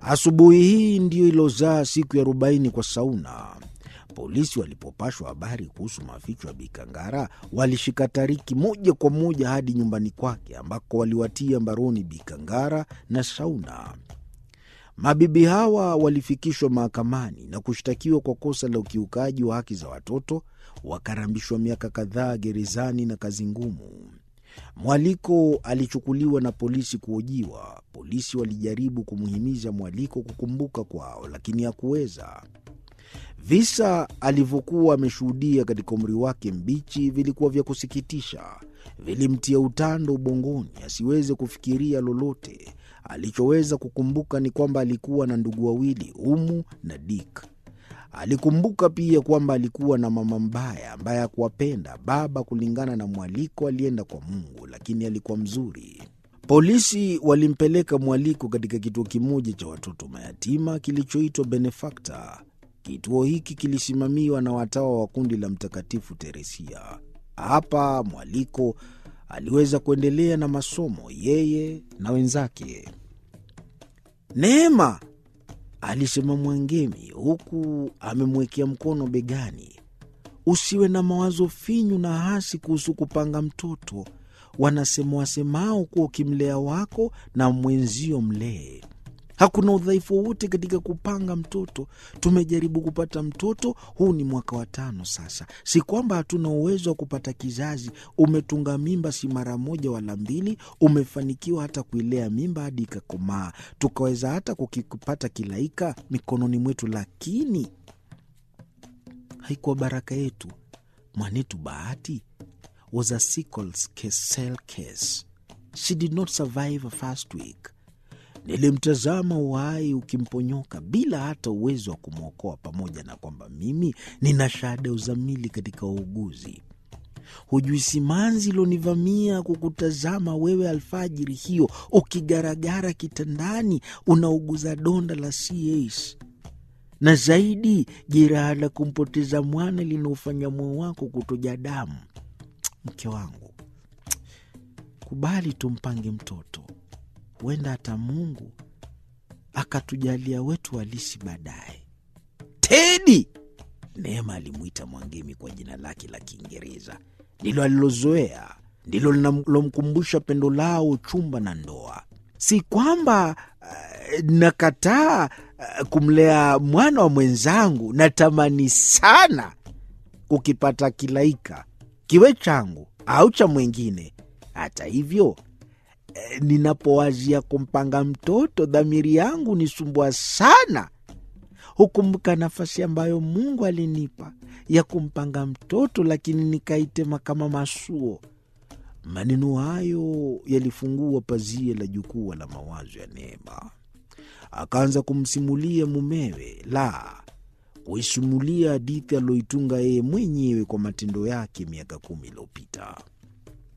Asubuhi hii ndiyo ilozaa siku ya arobaini kwa Sauna. Polisi walipopashwa habari kuhusu maficho ya Bikangara walishika Tariki moja kwa moja hadi nyumbani kwake ambako waliwatia mbaroni Bikangara na Sauna. Mabibi hawa walifikishwa mahakamani na kushtakiwa kwa kosa la ukiukaji wa haki za watoto, wakarambishwa miaka kadhaa gerezani na kazi ngumu. Mwaliko alichukuliwa na polisi kuhojiwa. Polisi walijaribu kumhimiza Mwaliko kukumbuka kwao, lakini hakuweza. Visa alivyokuwa ameshuhudia katika umri wake mbichi vilikuwa vya kusikitisha, vilimtia utando ubongoni asiweze kufikiria lolote. Alichoweza kukumbuka ni kwamba alikuwa na ndugu wawili, Umu na Dik. Alikumbuka pia kwamba alikuwa na mama mbaya ambaye hakuwapenda. Baba, kulingana na Mwaliko, alienda kwa Mungu, lakini alikuwa mzuri. Polisi walimpeleka Mwaliko katika kituo kimoja cha watoto mayatima kilichoitwa Benefakta. Kituo hiki kilisimamiwa na watawa wa kundi la Mtakatifu Teresia. Hapa Mwaliko aliweza kuendelea na masomo, yeye na wenzake. Neema, alisema Mwangemi huku amemwekea mkono begani, usiwe na mawazo finyu na hasi kuhusu kupanga mtoto. Wanasema wasemao kuwa ukimlea wako na mwenzio mlee. Hakuna udhaifu wowote katika kupanga mtoto. Tumejaribu kupata mtoto, huu ni mwaka wa tano sasa. Si kwamba hatuna uwezo wa kupata kizazi. Umetunga mimba si mara moja wala mbili, umefanikiwa hata kuilea mimba hadi ikakomaa, tukaweza hata kukipata kilaika mikononi mwetu, lakini haikuwa baraka yetu. Mwanetu Bahati was a sickle cell case. She did not survive a first week. Nilimtazama uhai ukimponyoka bila hata uwezo wa kumwokoa, pamoja na kwamba mimi nina shahada ya uzamili katika uuguzi. Hujui simanzi ilonivamia kukutazama wewe alfajiri hiyo ukigaragara kitandani unauguza donda la CAS na zaidi jeraha la kumpoteza mwana linaofanya moyo wako kutoja damu. Mke wangu, kubali tumpange mtoto huenda hata Mungu akatujalia wetu halisi baadaye. Tedi, Neema alimwita Mwangemi kwa jina lake la Kiingereza, ndilo alilozoea, ndilo linalomkumbusha pendo lao, uchumba na ndoa. Si kwamba uh, nakataa uh, kumlea mwana wa mwenzangu. Natamani sana ukipata kilaika kiwe changu au cha mwengine. Hata hivyo ninapowazia kumpanga mtoto dhamiri yangu nisumbua sana. Hukumbuka nafasi ambayo Mungu alinipa ya kumpanga mtoto, lakini nikaitema kama masuo. Maneno hayo yalifungua pazia la jukwaa la mawazo ya Neema. Akaanza kumsimulia mumewe, la kuisimulia hadithi aliyoitunga yeye mwenyewe kwa matendo yake miaka kumi iliyopita.